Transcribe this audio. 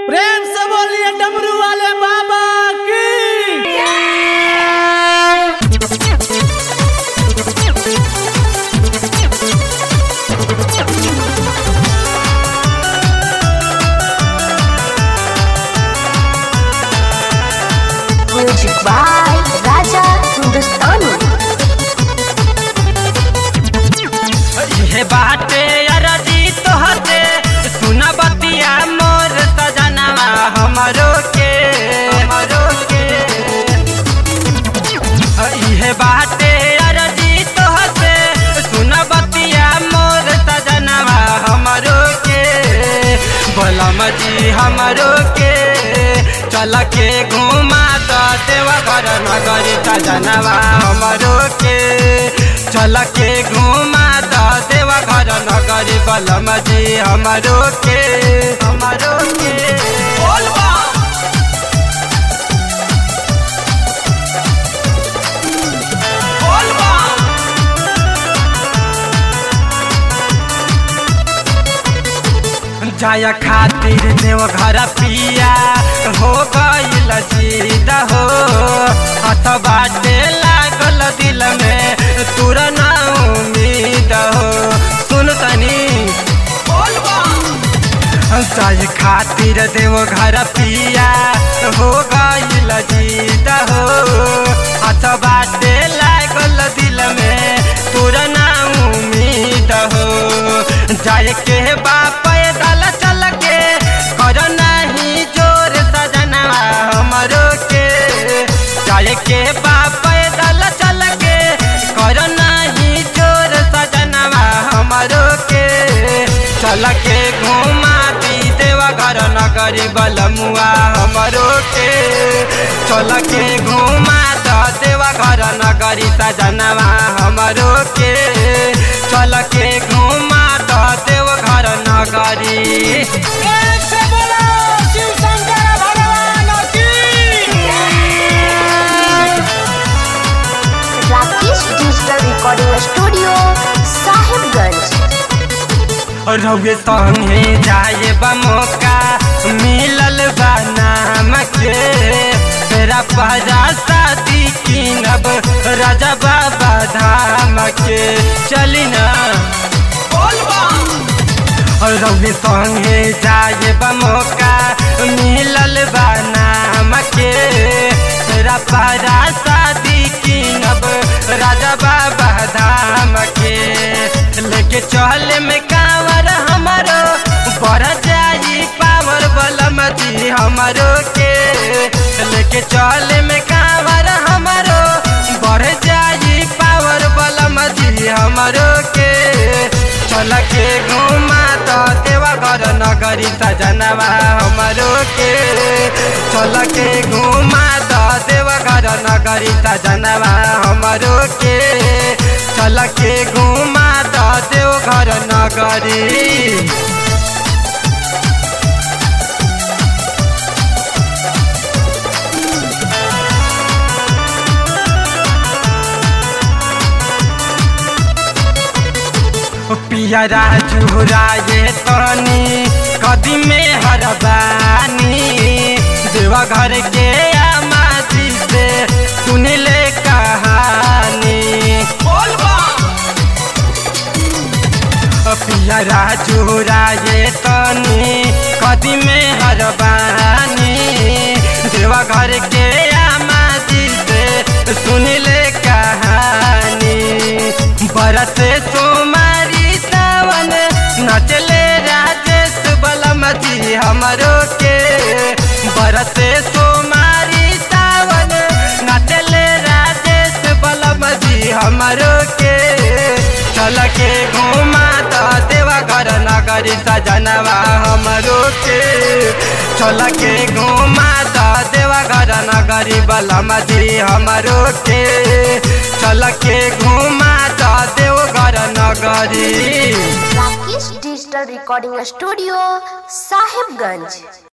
प्रेम से बोलिए डमरू वाले बाबा की Music by Raja Hindustani. हे बाटे अरजी तोहते सुन बतिया मोर सजनवा हमरो के हमरो के हे बाटे अरजी तोहते सुन बतिया मोर सजनवा हमरो के बोलम जी हमरो के चल के घुमा तो देवा घर नगर सजनवा हमरो के चल के घुमा तो देवा घर नगर बलम जी हमरो के हमरो के बोलबा बोलबा जाया खातिर देव घर पिया हो गईल जीद हो हथ बाटे लागल दिल में तुर ना उम्मीद हो सुन तनी जाय खातिर देव घर पिया हो गईल जीद हो हथ बाटे लागल दिल में तुर ना उम्मीद हो जाय के बाप पैदल चल के कर नहीं जोर सजनवा हमरो के जाय के बाप पैदल चल के कर नहीं जोर सजनवा हमरो के चल के घुमा दी देवा घर नगरी बलमुआ हमरो के चल के घुमा द देवा घर नगरी सजनवा हमरो के चल के घुमा द देव घर नगरी प्रेम से बोलो शिव शंकर भगवान की Rakesh Digital Recording Studio, Sahibganj. रउए संगे जाए बमोका मिलल बा नाम के तेरा पहरा शादी किनब राजा बाबा धाम के चली ना रउए संगे जाए बमोका मिलल बा नाम के तेरा पहरा शादी किनब राजा बाबा धाम के लेके चल में कांवर हमारो बढ़ जाई पावर बलम जी हमारो के लेके चल में कांवर हमारो बढ़ जाई पावर बलम जी हमारो के चल के घुमा तो देवा घर नगरी सजनवा हमारो के चल के घुमा तो देवा घर नगरी सजनवा हमारो के चल के घुमा तो देव घर नगरी पिया राजू राजे तनी कदी में हरबानी देवा घर के आमाजी से सुन ले कहानी पिया राजू राजे तनी कदी में हरबानी देवा घर के आमाजी से सुन ले कहानी बरस सोमारी सावन नचले राजेश बलम जी हमरो के बरसे सोमारी सावन नचले राजेश बलम जी हमरो के चल के घुमा तो देवा घर नगरी सजनवा हमरो के चल के घुमा तो देवा घर नगरी बलम जी हमरो के चल के घुमा तो देव घर नगरी Rakesh Digital Recording Studio, Sahibganj.